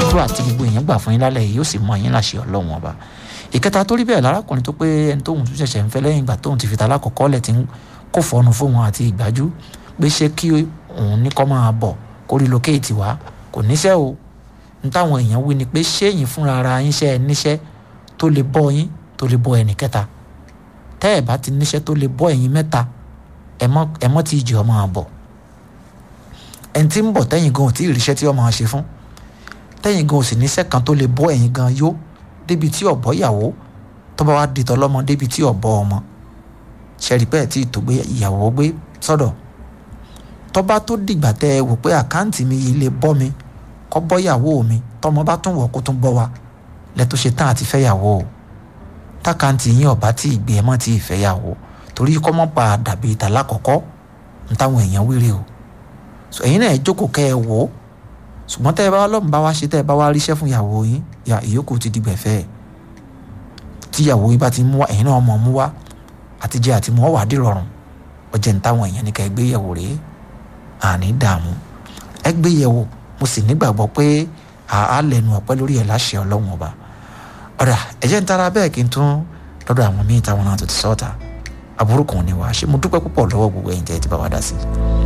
àdúrà tí gbogbo èèyàn gbà fún yín lálẹ́ yìí yóò sì mọ yín láṣẹ ọlọ́run ọba ìkẹta tó rí bẹ́ẹ̀ lárákùnrin tó pé ẹni tóun tún ṣẹ̀ṣẹ̀ ń fẹ́ lẹ́yìn ìgbà tóun ti fi talákọ̀ọ́kọ́ lẹ̀ ti ń kó fọ́ọ̀nù fóun àti ìgbájú pé ṣé kí òun ní kọ́ máa bọ̀ kó relocate wá kò níṣẹ́ o ní táwọn èèyàn wí ni pé ṣé yín fúnra ara yín ṣe ẹ níṣẹ́ tó lè bọ́ yín tó lè bọ́ ẹnì kẹta tẹ́ ẹ̀ bá ti níṣẹ́ tó lè bọ́ ẹ̀yin mẹ́ta ẹ mọ́ tí ìjì ọmọ àbọ̀ ẹni tí ń bọ̀ tẹ́yìn gan ò tí ì ríṣẹ́ tí ọmọ ṣe fún tẹ́yìn gan ò sì níṣẹ́ kan tó lè bọ́ ẹ̀yin gan yó débi tí ọ̀bọ ìyàwó tó bá wá di tọlọ́mọ débi tí ọ̀bọ ọmọ ṣẹ́rí pẹ́ẹ́ tí tó gbé ìyàwó gbé sọ́dọ̀ tó bá tó dìgbà tẹ́ ẹ wò pé àkáǹtì mi yìí lè bọ́ mi kọ́ bọ́ ìyàwó mi tọmọ bá tún wọ̀ kó tún bọ́ wa lẹ́tọ́ ṣe tán àti fẹ́yàwó o tákàǹtì yín ọ̀bá tí ìgbé ẹ̀ mọ́ tí ì fẹ́yàwó torí kọ́ mọ́ pa dàbí ìta lákọ̀ọ́kọ́ ń táwọn èèyàn wíre o ẹ̀yin náà ẹ jókòó kẹ́ ẹ wò ó ṣùgbọ́n tẹ́ ẹ bá lọ́mù bá wá ṣe tẹ́ ẹ bá wá ríṣẹ́ fún ìyàwó yín ìyókù ti di gbẹ̀fẹ́ ẹ̀ tí ìyàwó yín bá ti mú wá ẹ̀yin náà mọ̀ mú wá àti jẹ àti mú ọ wà dìrọ̀rùn ọjẹ́ ń táwọn èèyàn ní ká ẹ gbé yẹ̀wò rèé àní dààmú ẹ gbé yẹ̀wò mo sì nígbàgbọ́ pé àá lẹ́nu ọ̀pẹ́ lórí ẹ̀ láṣẹ ọlọ́run ọba ọ̀dà ẹ̀jẹ̀ ń tara bẹ́ẹ̀ kí n tún lọ́dọ̀ àwọn míì táwọn náà tó ti sọ́ọ̀tà aburú kan ní wá ṣé mo dúpẹ́ púpọ̀ lọ́wọ́ gbogbo ẹ̀yin tẹ́ ẹ ti bá wa dá sí i.